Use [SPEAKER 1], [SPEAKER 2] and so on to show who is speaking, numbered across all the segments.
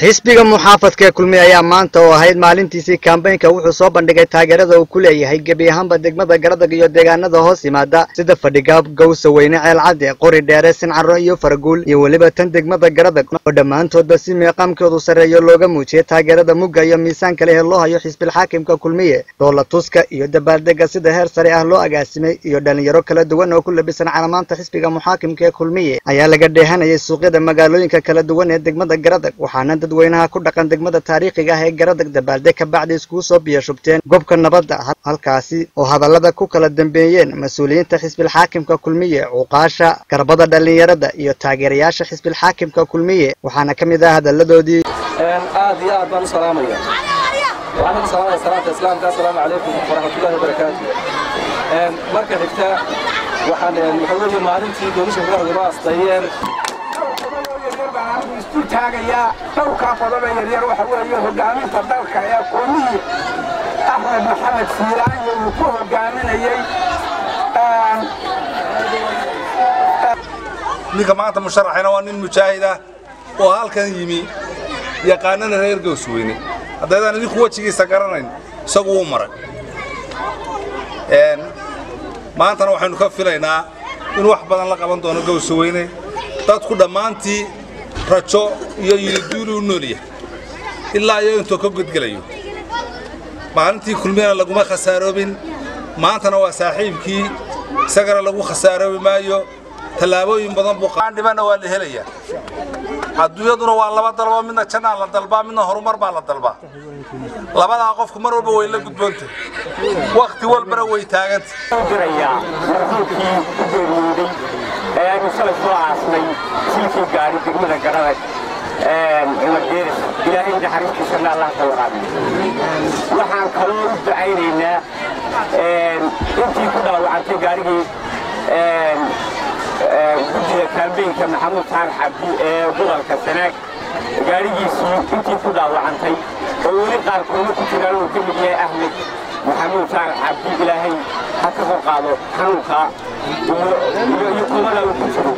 [SPEAKER 1] xisbiga muxaafadka ee kulmiye ayaa maanta oo ahayd maalintiisii kambaynka wuxuu soo bandhigay taageerada uu ku leeyahay gebi ahaanba degmada garadag iyo deegaanada hoos yimaada sida fadhigaab gawsa weyne ceelcadde qori dheere sincaro iyo faraguul iyo weliba tan degmada garadag oo dhammaantoodba si meeqaamkoodu sarreeyo looga muujiyay taageerada mugga iyo miisaanka leh ee loo hayo xisbilxaakimka kulmiye doola tuska iyo dabaaldega sida heer sare ah loo agaasimay iyo dhalinyaro kala duwan oo ku labisan calamaanta xisbiga muxaakimka ee kulmiye ayaa laga dheehanayay suuqyada magaalooyinka kala duwan ee degmada garadag waxaana dadweynaha ku dhaqan degmada taariikhiga ah ee garadag dabaaldeg ka bacdi iskugu soo biyashubteen gobka nabadda halkaasi oo hadallada ku kala dambeeyeen mas-uuliyiinta xisbilxaakimka kulmiye cuqaasha garbada dhallinyarada iyo taageerayaasha xisbilxaakimka kulmiye waxaana ka mid ah hadalladoodii
[SPEAKER 2] aad iyo aad baan u salaamaya waxaan ku salaamaya salaanta islaamka assalaamu calaykum waraxmatullahi wabarakaatu marka xigta waxaan waxa weeye maalintii doonisha garadag noo asteeyeen
[SPEAKER 3] isu taagayaa dhowrkaa qodoba yaryar waxa weeye hogaaminta dalka ee kulmiyi axmed maxamed siiraanyo uu ku hogaaminayey
[SPEAKER 4] ninka maanta musharaxayna waa nin mujaahid ah oo halkan yimi yaqaanana reer gowsweyne haddaydaan idinku wejigiisa garanayn isagu wuu maray maantana waxaynu ka filaynaa in wax badan la qaban doono gowsaweyne dadku dhammaantii rajo iyo yiliduuli u noolyahay ilaa iyo intuu ka godgelayo maalintii kulmiyana laguma khasaaroobin maantana waa saaxiibkii isagana lagu khasaaroobi maayo tallaabooyin badan buu qaandhibana waa la helayaa adduunyaduna waa laba dalbo midna jannaa la dalbaa midna horumar baa la dalbaa labadaa qofku mar walba way la gudboonta wakhti walbana way taaganta
[SPEAKER 3] dirayaa marxuumkii ku geeriyooday ee aynu shalay soo aasnay silkii gaari degmada garadag cumar deeris ilaahay naxariistiisana allah ka waraabiyo waxaan kaloo u ducaynaynaa intii ku dhaawacantay gaarigii guddiga kaambeynka maxamuud saalax cabdi ee gobolka sanaag gaarigiisii intii ku dhaawacantay oo weli qaarkoodna ku jiraan uu ka mid yahay ahmed maxamuud saalax cabdi ilaahay ha ka hor qaado xanuunka iyo kubada uu ku jiro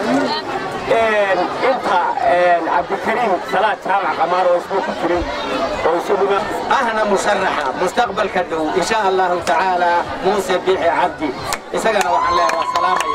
[SPEAKER 3] inta cabdikariim salaad jaamac qamaar oo isna ku jiray oo isaguna
[SPEAKER 5] ahna musharaxa mustaqbalka dhow insha allahu tacaala muuse biixi cabdi isagana waxaan leeyahay waa salaamaya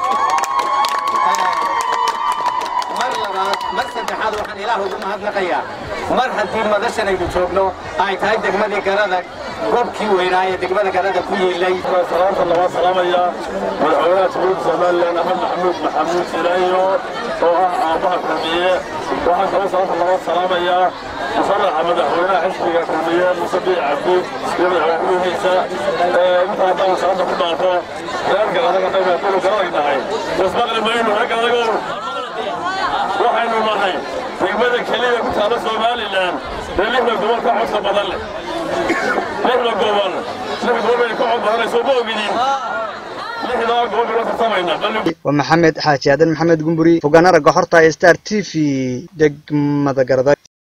[SPEAKER 5] mar labaad mar saddexaad waxaan ilaah ugu mahadnaqayaa mar haddii madashan aynu joogno ay tahay degmadii garadag goobkii weynaa ee degmada garadag ku yiilay
[SPEAKER 6] salaanta laga salaamaya madaxweynaha jamhuuriyadda somalilan axmed maxamuud maxamuud silaayo oo ah aabbaha kulmiye waxaan kaloo salaanta laga salaamayaa musharaxa madaxweynaha xisbiga kulmiye muuse biic cabdi iyo madaxweynihiisa intaa haddaan salaanta ku dhaafo reer garadag haddaynu haddaynu garadag nahay ismaqli maynu reer garadagow waxaynu nahay degmada keliya ku taalla somalilan ee lixda gobol ka codka badan leh lixda gobol lix gobol ka cod badanayso ma ogidin lixdaa gobol baynu tartamaynaa
[SPEAKER 1] waa maxamed xaaji aadan maxamed gumburi fogaana ragga xorta ee star t v degmada garadag